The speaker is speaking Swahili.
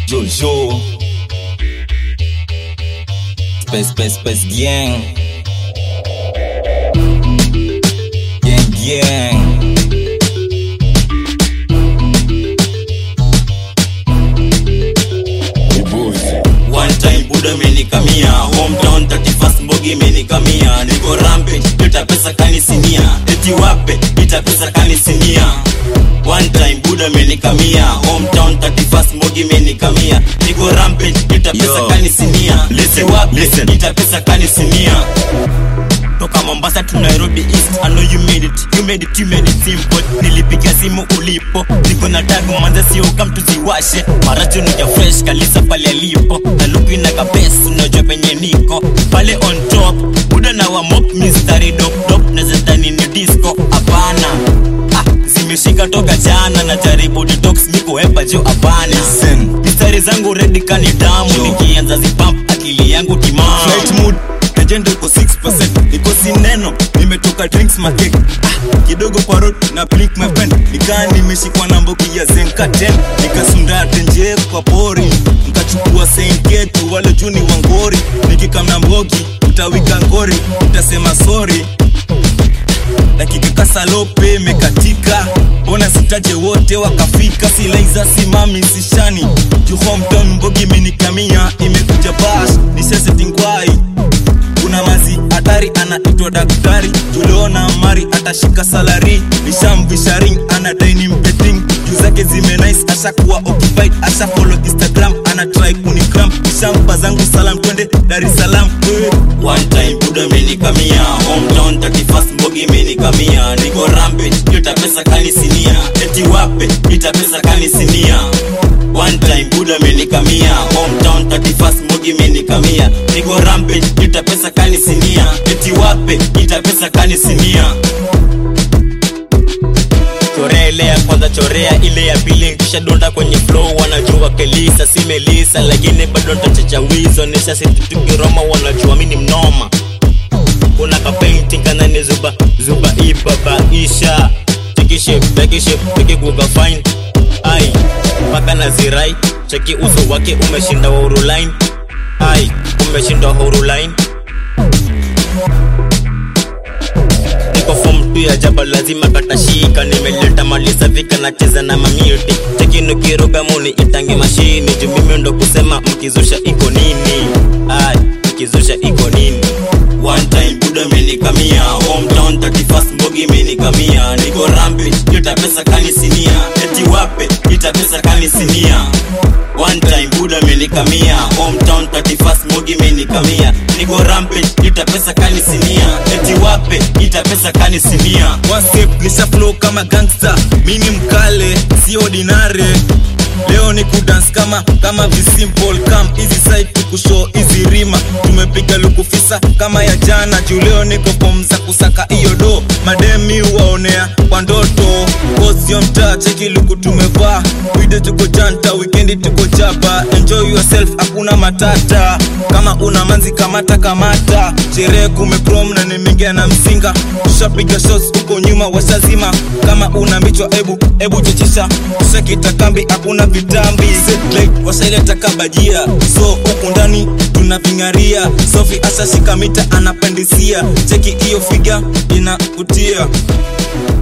Jojo Space Space Space Gang Gang Gang One time buda menikamia Hometown 31st mbogi menikamia Niko rampage, nita pesa kanisinia Eti wape, nita pesa kanisinia One time buda menikamia Hometown 31st mbogi menikamia Niko rampage, nita pesa Yo. kanisinia Eti wape, listen. nita pesa kanisinia toka mombasa tu nairobi east I know you made it you made it you made it simple nilipiga simu ulipo niko na tagu manza sio kam tuziwashe maracho nika fresh kalisa pale alipo na luku ina kabes unajua penye niko pale on top buda na wa mop mistari dop dop na zetani ni disco hapana ah, zimeshika toka jana na jaribu detox niko hepa jo hapana Listen. mistari zangu redi kani damu Jo. nikianza zipamp akili yangu timamu Flight mood agenda iko 6% iko sineno nimetoka drinks makek ah, kidogo kwa road na blink my pen nikaa nimeshikwa na mboki ya zenka 10 nikasunda tenje kwa pori nikachukua senketu wale juni wangori nikikamna mbogi utawika ngori utasema sorry dakika kasalope imekatika mbona sitaje wote wakafika silaiza simami sishani juu hometown mbogi imenikamia imekuja bash nisesetingwai kuna mazi hatari anaitwa daktari tuliona mari atashika salari nishamvisha ring anadaini mpeting juu zake zimenice ashakuwa occupied asha follow instagram ana try kunikram shampa zangu salam twende dar es salaam Eh. One time buda menikamia Hometown 31st mbogi menikamia Niko rampage, nita pesa kanisinia Eti wape, nita pesa kanisinia One time buda menikamia Hometown 31st mbogi menikamia Niko rampage, nita pesa kanisinia Eti wape, nita pesa kanisinia chorea ile ya kwanza chorea ile ya pili kisha donda kwenye flow wanajua kelisa si melisa lakini bado ntachecha wizo nisha situkiroma wanajua mini mnoma kuna kapainting kanani zuba zuba ibabaisha tikiship tekiship tikiguga fine ai mpaka na zirai cheki uso wake umeshinda hurulain ai umeshinda hurulain niko form tu ya jaba lazima katashika nimeleta mali safi kanacheza na mamiti chekinukiruga muni itange mashini juu mimi ndo kusema mkizusha iko nini ay mkizusha iko nini One time buda menikamia hometown 31st mbogi menikamia niko rampage nita pesa kanisinia eti wape nita pesa kanisinia One time buda menikamia hometown 31st mbogi menikamia niko rampage nita pesa kanisinia eti wape nita pesa kanisinia One step nisha flow kama gangster mini mkale si ordinary leo ni kudance kama kama visimple kam easy side tukushow easy rima tumepiga lukufisa kama ya jana juu leo niko form za kusaka hiyo do mademi waonea kwa ndoto kosio mtaa cheki luku tumevaa wide tuko janta wikendi tuko jaba enjoy yourself hakuna matata kama una manzi kamata kamata sherehe kumeprom na nimeingia na msinga tushapiga shots huko nyuma washazima kama una michwa ebu ebu chechisha tushakita kambi hakuna vitambi Zetlag, washaileta kabajia so huku ndani tunaving'aria sofi ashashika mita anapandisia cheki hiyo figa inavutia